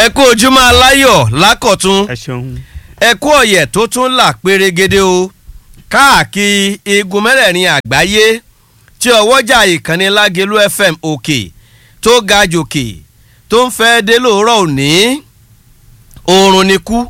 ẹ kú ojúmọ́ aláyọ̀ lákọ̀tún ẹ ṣeun. ẹ kú ọ̀yẹ̀ tó tún là pérégede o káàkiri igun mẹ́rẹ̀ẹ̀rin àgbáyé tí ọwọ́jà ìkànnì lágẹ̀lú fm òkè tó ga jòkè tó ń fẹ́ dé lóòrọ̀ òní oorun ni kú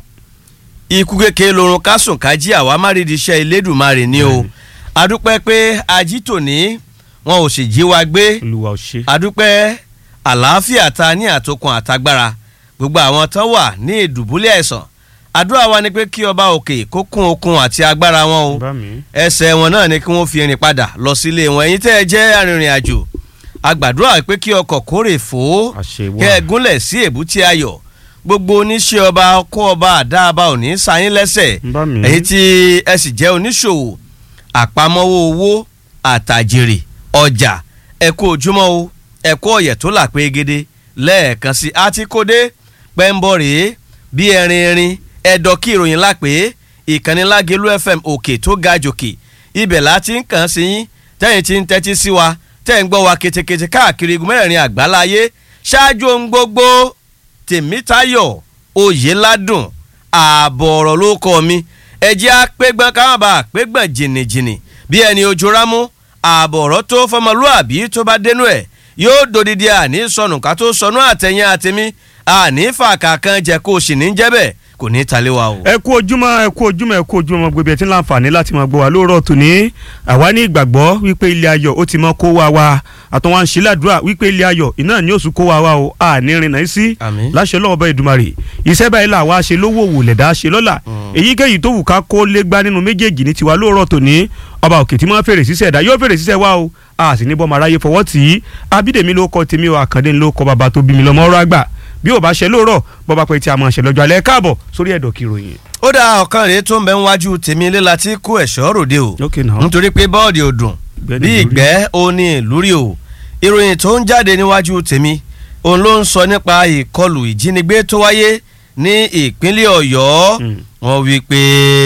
ikú kékeré lorun kásùn kájí àwa má rí iṣẹ́ Elédùmarè ni o adúpẹ́ pé ajítòní wọn ò sì jí wa gbé olúwa ò ṣe. adúpẹ́ àlàáfíà ta ní àtòkùn àtagbára gbogbo àwọn tán wà ní ìdùbúlẹ̀ àìsàn àdúrà wa ni pé kí ọba òkè kó kún okun àti agbára wọn o bá mi. ẹsẹ̀ wọn náà ni kí wọ́n fi rìn padà lọ sílé wọn ẹ̀yin tẹ́ ẹ jẹ́ arìnrìn àjò agbàdúrà pé kí ọkọ̀ kórè fò ó àṣẹ wà. kẹ́ ẹ gúnlẹ̀ sí èbúté ayọ̀ gbogbo oníṣẹ́ ọba kó ọba àdáàbà òní sáyín lẹ́sẹ̀ bá mi. èyí tí ẹ sì jẹ́ oníṣòwò àpamọ́wọ́ owó àtàjèrè ọjà ẹ kú ojúmọ́ o ẹ kú ọ̀yẹ̀ tó là pé gidi lẹ́ẹ̀kan sí àtikódé pẹ́ńbọ̀ rèé bí ẹrin erin ẹ̀dọ̀ kí ìròyìn lápé ìkànnì lágẹ̀lú fm òkè tó ga jòkè ibẹ̀ láti ń kàn sí yín tẹ́yìn tí ń tẹ́tí sí wa tẹ́ ń gbọ́ wa ketekete káàkiri igun mẹ́rẹ̀ẹ̀rin àgbáláyé ṣáájú ohun gbogbo tèmítayọ̀ oyèládùn ààbọ̀ ọ̀rọ̀ ló kọ́ mi ẹjẹ́ àpégbọ́n káwọn bá àpégbọ́n jìnnìjìnnì bí ẹni ojú rámú ààbọ̀ ọ̀rọ̀ tó fọmọlúàbí tó bá dénú ẹ̀ yóò dòdìdí àní sọnù ká tó sọnù àtẹ̀yìn àtẹ̀mí àní fàkà kan jẹ́ kó o sì ní jẹ́ bẹ́ẹ̀ kò ní talé wa o. ẹ kú ojúmọ́ ẹ kú ojúmọ́ ẹ kú ojúmọ́ gbogbo ẹ tí ń láǹfààní láti máa gbọ́ wa lóòrọ̀ tòní àwa ní ìgbàgbọ́ wípé ilé ayọ̀ ó ti mọ kó wa wa àtọwọn àǹṣíládùúrà wípé ilé ayọ̀ iná ní oṣù kó wa wa o a ní rìnnà sí Àmín. láṣẹ lọ́wọ́ bá Èdùmàrè iṣẹ́ báyìí là wá ṣe lówó wò lẹ̀dá ṣe lọ́la èyíkéyìí tó wù ká kó lé gbá nínú méjèèjì ní tiwa lóòrọ̀ tòní ọba òkè tí máa fèrè sísẹ̀ ẹ̀dá yóò fèrè sísẹ̀ wa o a sì ní bọ́ màráyé fọwọ́ tì í abídèmí ló kọ tèmi o àkàndé ló kọ bàbá tó bí mi lọ́mọ ọ̀rọ̀ àgbà bí ò bá ṣe lóòrọ̀ bọ́ bá pẹ́ tí a máa ṣe lọ́jọ́ alẹ́ káàbọ̀ sórí ẹ̀dọ̀ kìròyìn. ó dá ọ̀kan rèé tó ń bẹ níwájú tèmi ilé la ti kó ẹ̀ṣọ́ ròde o Okay now. nítorí pé bọ́ọ̀dì ò dùn Ìgbẹ́ bí ní ìlú rí. ìgbẹ́ ó ní ìlú rí o ìròyìn tó ń jáde níwájú tèmi òun ló ń sọ nípa ìkọlù ìjínigbé tó wáyé ní ìpínlẹ̀ ọ̀yọ́ Mm. wọ́n wí pé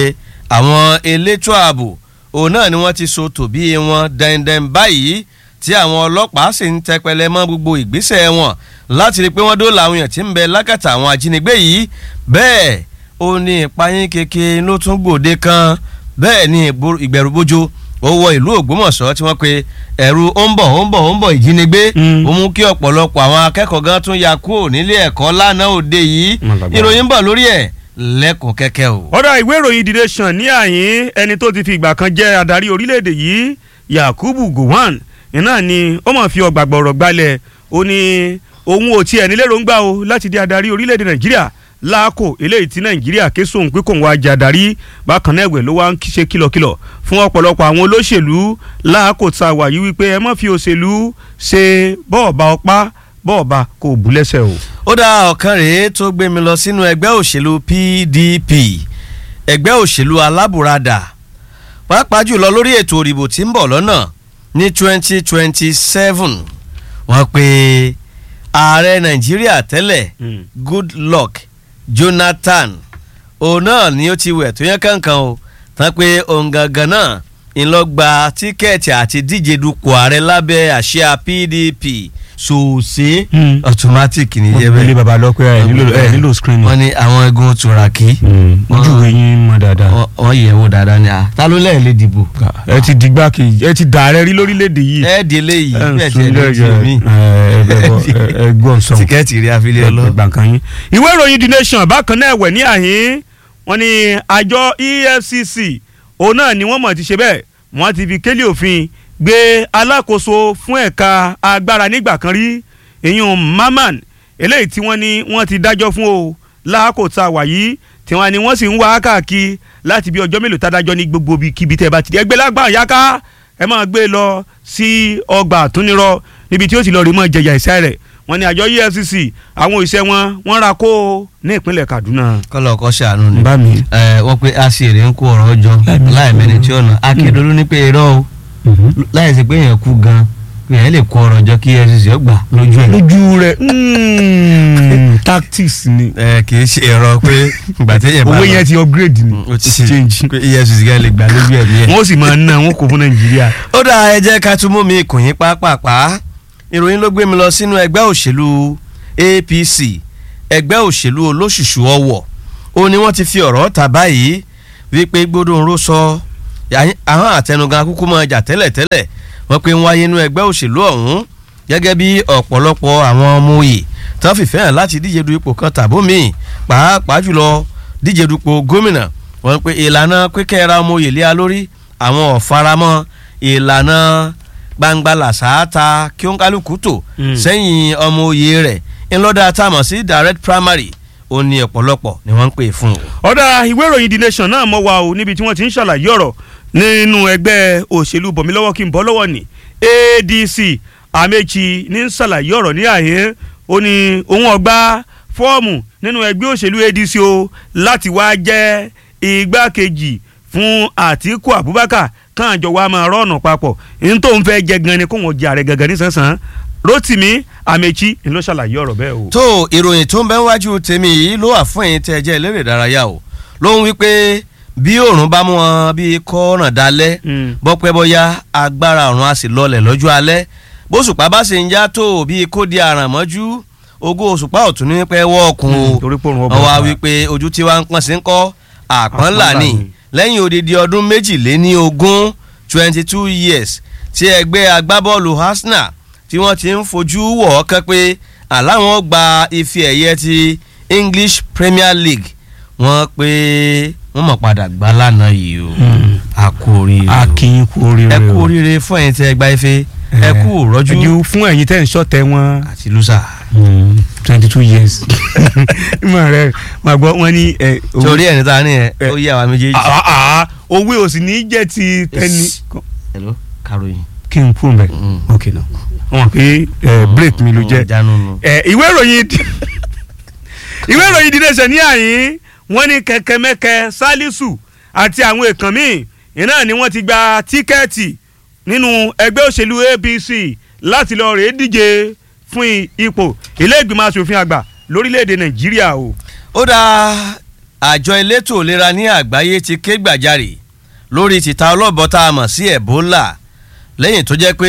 àwọn elétò ààbò òun náà ni wọ́n ti so tòbí wọn dandan báyìí tí àwọn ọlọ́pàá sì ń tẹpẹlẹ mọ́ gbogbo ìgbésẹ̀ wọn láti rí i pé wọ́n dóòlà àwọn èèyàn tí ń bẹ lákàtà àwọn ajínigbé yìí bẹ́ẹ̀ ó ní ìpayín keke ló tún gbòde kan bẹ́ẹ̀ ni ìgboro- ìgbẹ̀rùbojo ó wọ ìlú Ògbómọ̀ṣọ́ tí wọ́n pe ẹ̀rù ó ń bọ̀ ó ń bọ̀ ó ń bọ̀ ìjínigbé Mm. ó mú kí ọ̀pọ̀lọpọ̀ àwọn akẹ́kọ̀ọ́ gan tún ya kúrò nílé ẹ̀kọ́ lánàá òde yìí Wọ́n lágbára. ìròyìn ń bọ̀ lórí ẹ̀ lẹ́kùn kẹ́kẹ́ o. ọ̀dà ìwé ìròyìn The Nation ní àyín ẹni tó ti fi ìgbà kan jẹ́ adarí orílẹ̀-èdè yìí Yakubu Gowon iná ni ó mọ̀ fi ọgbà gbọ̀rọ̀ gbalẹ̀ ó ní òun ò tiẹ̀ nílẹ̀ rògbà o láti di adarí orílẹ̀-èdè Nàìjíríà láàkó eléyìí tí Nàìjíríà ké sóhun pé kóun wá jẹ́ adarí bákan náà ẹ̀wẹ̀ ló wá ń ṣe kìlọ̀kìlọ̀ fún ọ̀pọ̀lọpọ̀ àwọn olóṣèlú láàkó tá a wà yìí wípé ẹ má fi òṣèlú ṣe bọ́ọ̀bà ọpá bọ́ọ̀bà kò bú lẹ́sẹ̀ o. ó dá ọ̀kan rèé tó gbé mi lọ sínú ẹgbẹ́ òṣèlú PDP ẹgbẹ́ òṣèlú alábùradà pàápàá jùlọ lórí ètò òdìbò tí ń bọ̀ lọ́nà ní 2027 wọ́n pe ààrẹ nàìjíríà tẹ́lẹ̀ Mm. Goodluck Jonathan òun náà ni ó ti wẹ̀ tó yẹn kankan o tán pé òun gangan náà ń lọ gba tíkẹ́ẹ̀tì àti díje dupò ààrẹ lábẹ́ àsíá PDP ṣòṣe Mm. automatic ní wọ́n jẹ́ fi lé bẹ́ẹ̀ baba lọ pé ẹ nílò ẹ nílò screening. wọ́n ní àwọn egun turaki ojú ìwé yín mọ dáadáa. wọ́n- wọ́n yẹ̀ wò dáadáa ni à ta ló lẹ́ẹ̀ lè dìbò ẹ ti dìgbà kejì ẹ ti dàrẹ rí lórílẹ̀‐èdè yìí. ẹ di eléyìí ẹ ń bẹ́ẹ̀ sun tiẹ̀ ló ti mí ẹ gbọ́n sọ. tíkẹ́ẹ̀tì rí afílẹ̀ ọlọ́ ẹgbà kan yín. ìwé ìròyìn The Nation bákan náà ẹ̀wẹ̀ ní àhín wọ́n ní àjọ EFCC òun náà ni wọ́n mọ̀ ti ṣe bẹ́ẹ̀ wọ́n ti fi kélé òfin gbé alákòóso fún ẹ̀ka agbára nígbà kan rí ìyún Maman eléyìí tí wọ́n ní wọ́n ti dájọ́ fún o láàkó tá a wà yìí tí wọ́n ní wọ́n sì ń wá káàkiri láti bí ọjọ́ mélòó tádájọ́ ní gbogbo ibi kíbi tẹ́ ẹ bá ti di ẹgbẹ́ lágbà yáká ẹ máa gbé e lọ sí ọgbà àtúnirọ níbi tí ó ti lọ rí mọ́ jẹjà ìṣẹ́ rẹ̀ wọ́n ní àjọ EFCC àwọn òṣìṣẹ́ wọn wọ́n ra kó o ní ìpínlẹ̀ Kaduna. kọ́lọ̀ kọ́ ṣàánú ni bá mi. ẹ wọ́n pe aṣèré ń kó ọ̀rọ̀ jọ láì mẹ́ni tí ọ̀nà akédolú ní pé irọ́ o láì sí pé èèyàn kú gan pé èèyàn lè kó ọ̀rọ̀ jọ kí EFCC ó gbà lójú ẹ̀. lójú rẹ̀ tactics ni ẹ kì í ṣe ẹ̀rọ pé ìgbà téèyàn bá owó lọ- yẹn ti upgrade ni ó ti change pé EFCC gan lè gbà lójú ẹ̀ ní ẹ̀. wọ́n sì máa ná wọn kò fún Nàìjíríà. ó dá ẹ jẹ́ ká tún mú mi kùn yín pápápá ìròyìn ló gbé mi lọ sínú ẹgbẹ́ òṣèlú APC ẹgbẹ́ òṣèlú olóṣùṣù ọwọ̀ ó ní wọ́n ti fi ọ̀rọ̀ ta báyìí wípé gbódòǹró sọ àwọn àtẹnugan kúkú máa jà tẹ́lẹ̀tẹ́lẹ̀ wọ́n pe ń wáyé inú ẹgbẹ́ òṣèlú ọ̀hún gẹ́gẹ́ bí ọ̀pọ̀lọpọ̀ àwọn ọmọ òye tí wọ́n fìfẹ́ hàn láti díje du ipò kan tàbó míì pàápàá jùlọ díje dupò gómìnà wọ́n pe ìlànà pínkẹ́ra ọmọ òye lé a lórí àwọn ọ̀faramọ́ ìlànà gbangba làṣááta kí ó ń kálukú tò sẹ́yìn ọmọ òye rẹ̀ ńlọ́dà táàmù sí direct primary ó ní ọ̀pọ̀lọpọ̀ ni wọ́n ń pè fún un. ọ̀dà ìwé ìròyìn the nation náà mọ̀ wá o níbi tí wọ́n ti ń ṣàlàyé ọ̀rọ̀ nínú ẹgbẹ́ òṣèlú bọ̀mílọ́wọ́ kí n bọ́ lọ́wọ́ ní adc amechi ní ṣàlàyé ọ̀rọ̀ ní àyè ó ní òun ọgbà fọ́ọ̀mù nínú ẹgbẹ́ òṣèlú adc o láti wá jẹ́ igbákejì fún àtíkù abubakar káàjọ wa máa rọ́ọ̀nà papọ̀ ní tó ń fẹ́ jẹ gan ni kó wọn jẹ ààrẹ gangan ní sánsan rotimi amechi ló ṣàlàyé ọ̀rọ̀ bẹ́ẹ̀ o. tó ìròyìn tó ń bẹ wájú tèmi yìí ló wà fún ẹ̀yin tẹ́ ẹ jẹ́ eléré ìdárayá o ló ń wí pé bí òòrùn bá mú wọn bí kọ́ọ̀ràn dalẹ̀ bọ́pẹ́ bọ́yá agbára ọ̀run á sì lọlẹ̀ lọ́jọ́ alẹ́ bóṣùpá bá sì ń já tó bí kó di àràn mọ́jú ogún òṣùpá ọ̀tún ní pẹ́ wọ́ọ̀kùn o wọ́n wá wí pé ojú tí wàá ń pọ́n sí ń kọ́ àpọ́nlà ni lẹ́yìn odidi ọdún méjìléní ogún twenty two years tí ẹgbẹ́ agbábọ́ọ̀lù Arsenal tí wọ́n ti ń fojú wọ̀ ọ́ kẹ́ pé àláwọn gba ife ẹ̀yẹ ti English Premier League wọ́n pé wọ́n mọ̀ padà gbá lánàá yìí o a kú oríire o a kì í kú oríire o ẹ kú oríire fún ẹ̀yin tẹ́ ẹ gba ife ẹ kú rọ́jú ẹjú fún ẹ̀yin tẹ́ ń ṣọ̀tẹ̀ wọn. àti lùsà. twenty two years ìmọ̀ rẹ màá gbọ́ wọn ní. torí ẹni tá a ní ẹ ó yí àwa méjèèjì. owó ò sì ní jẹ́ ti tẹ́ni. hello karoyin. kí n kú mbẹ ok na wọn pe break mi ló jẹ ìwé ìròyìn ìwé ìròyìn dídé ṣe ní àyín wọ́n ní kẹ̀kẹ́mẹ́kẹ́ salisu àti àwọn èèkàn míì iná ni wọ́n ti gba tíkẹ́ẹ̀tì nínú ẹgbẹ́ òṣèlú APC láti lọ rèé díje fún ipò ilé ìgbìmọ̀ asòfin àgbà lórílẹ̀‐èdè Nàìjíríà o. ó dá àjọ elétò ìlera ní àgbáyé ti ké gbàjarè lórí títa ọlọ́bọ tá a mọ̀ sí Ebola lẹ́yìn tó jẹ́ pé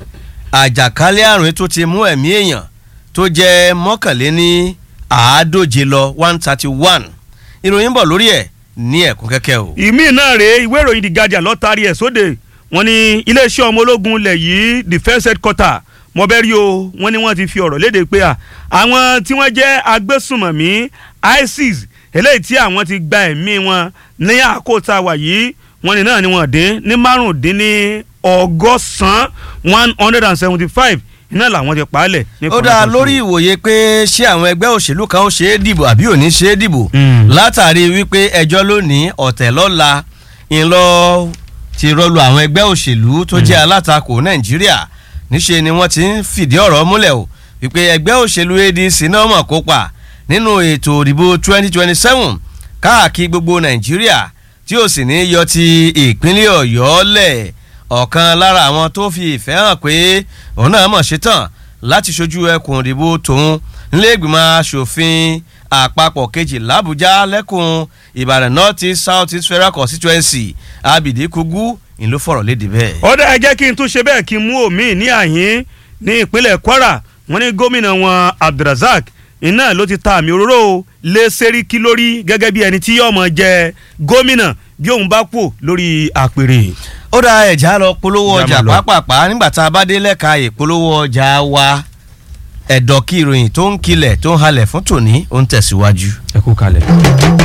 àjàkálẹ̀ àrùn tó ti mú ẹ̀mí èèyàn tó jẹ́ mọ́kànléní àádóje lọ one thirty one ìròyìn bọ̀ lórí ẹ̀ ní ẹ̀kún kẹ́kẹ́ o. ìmí náà rèé ìwé ìròyìn The Guardian ló taari ẹ̀ sóde wọ́n ní iléeṣẹ́ ọmọ ológun ilẹ̀ yìí defence headquarter mọ̀bẹ́rì o wọ́n ní wọ́n ti fi ọ̀rọ̀ léde pé àwọn tí wọ́n jẹ́ agbésùmọ̀mí ISIS eléyìí tí àwọn ti gba ẹ̀mí wọn ní àkótá wà yìí wọ́n ní náà ni wọ́n dín ní márùndínní ọgọ́sàn-án one hundred and seventy five iná làwọn ti pa á lẹ̀. ó dáa lórí ìwòye pé ṣé àwọn ẹgbẹ́ òṣèlú kan ó ṣe é dìbò àbí ò ní ṣe é dìbò látàrí wípé ẹjọ́ lónìí ọ̀tẹ̀ lọ́la ńlọ ti rọlù àwọn ẹgbẹ́ òṣèlú tó jẹ́ alátakò nàìjíríà níṣe ni wọ́n ti ń fìdí ọ̀rọ̀ múlẹ̀ o wípé ẹgbẹ́ òṣèlú ADC náà mọ̀ kópa nínú ètò ìdìbò twenty twenty seven káàkiri gbogbo nàìjíríà tí ó sì ní yọ ti ìpínlẹ̀ ọ̀yọ́ lẹ̀ ọ̀kan lára àwọn tó fi ìfẹ́ hàn pé òun náà mọ̀ ṣetán láti ṣojú ẹkùn ìdìbò tòun nílẹ̀ẹ́gbìmọ̀ asòfin àpapọ̀ kejì làbújá lẹ́kùn ìbàdàn north east south east federal constituency abidi kugu ìlú fọ̀rọ̀ léde bẹ́ẹ̀. ọ̀dà ẹ jẹ́ kí n tún ṣe bẹ́ẹ̀ kí n mú omi ní àyín ní ìpínlẹ̀ kwara wọ́n ní gómìnà wọn abdulrasaq iná ló ti ta àmì òróró lé sẹ́ríkì lórí gẹ́gẹ́ bí ẹni tí yóò mọ̀ jẹ gómìnà bí òun bá kú lórí àpèrè. ó dá ẹ̀já lọ polówó ọjà pápápá nígbà tá a bá dé lẹ́ka ìpolówó ọjà wa ẹ̀dọ̀ kí ìròyìn tó ń kilẹ̀ tó ń halẹ̀ fún tòní ó ń tẹ̀síwájú. ẹ kú kalẹ̀.